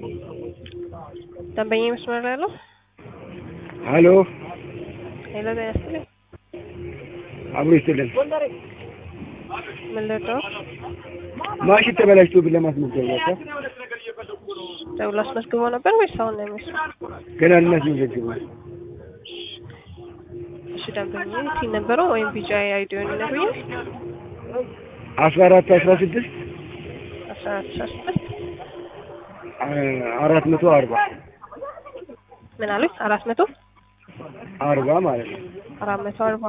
ደንበኛ መስመር ላይ ነው። ሀሎ ሌላ ጤና ይስጥልኝ። አብሮ ይስጥልን። ምን ልርዳው? ማሽን ተበላሽቶብን ለማስመዝገብ ወጣ ደውሎ አስመዝግቦ ነበር ወይስ አሁን ነው የሚመስለው? ገና ልናስመዘግብ ነው። እሺ ደንበኛ ሲን ነበረው ወይም ቢጫ አይዲዮን ይነግሩኛል። አስራ አራት አስራ ስድስት አስራ አራት አስራ ስድስት አራት መቶ አርባ ምን አሉኝ? አራት መቶ አርባ ማለት ነው። አራት መቶ አርባ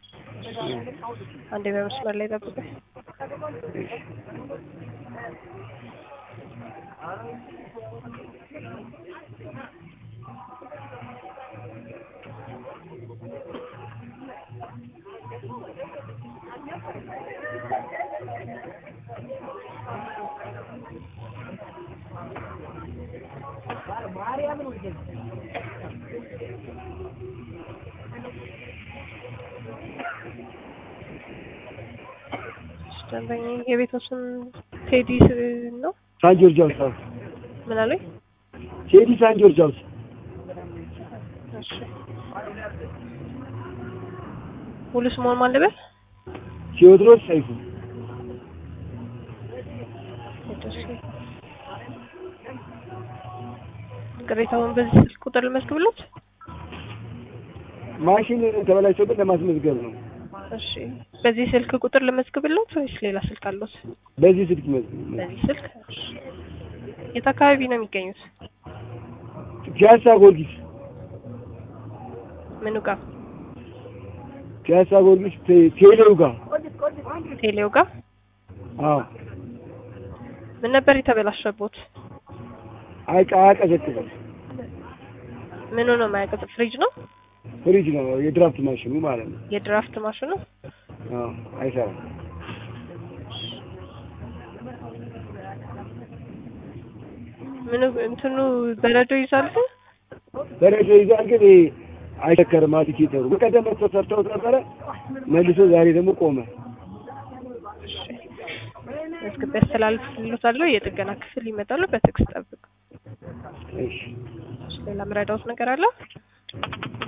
አንዴ በመስመር ላይ ጠብቀኝ። ደንበኛ የቤቱ ስም ቴዲ ነው። ሳን ጆርጅ ሃውስ አዎ። ምን አሉኝ? ቴዲ ሳን ጆርጅ ሃውስ እሺ ሙሉ ስሙን ማን ልበል? ቴዎድሮስ ሰይፉ ቅሬታውን በዚህ ስልክ ቁጥር ልመዝግብሎት? ማሽን ተበላሽቶብን ለማስመዝገብ ነው። እሺ በዚህ ስልክ ቁጥር ልመዝግብሎት ወይስ ሌላ ስልክ አለዎት? በዚህ ስልክ መዝግብ። በዚህ ስልክ እሺ። የት አካባቢ ነው የሚገኙት? ፒያሳ ጊዮርጊስ ምኑ ጋር? ፒያሳ ጊዮርጊስ ቴ- ቴሌው ጋር ቴሌው ጋር? አዎ። ምን ነበር የተበላሸቦት? አይቃ አያቀዘቅዝም። ምኑ ነው የማያቀዘቅዝ? ፍሪጅ ነው? ፍሪጅ ነው የድራፍት ማሽኑ ማለት ነው። የድራፍት ማሽኑ? አዎ አይሰራም። ምኑ እንትኑ በረዶ ይዛል? በረዶ ይዛል ግን ይሄ አይሸከርም። አዲኬተሩ በቀደም መጥቶ ሰርተውት ነበረ መልሶ ዛሬ ደግሞ ቆመ። መዝግቤ አስተላልፍልዎታለሁ። የጥገና ክፍል ይመጣሉ። በትዕግስት ጠብቁ። እሺ ሌላ ምረዳዎት ነገር አለ?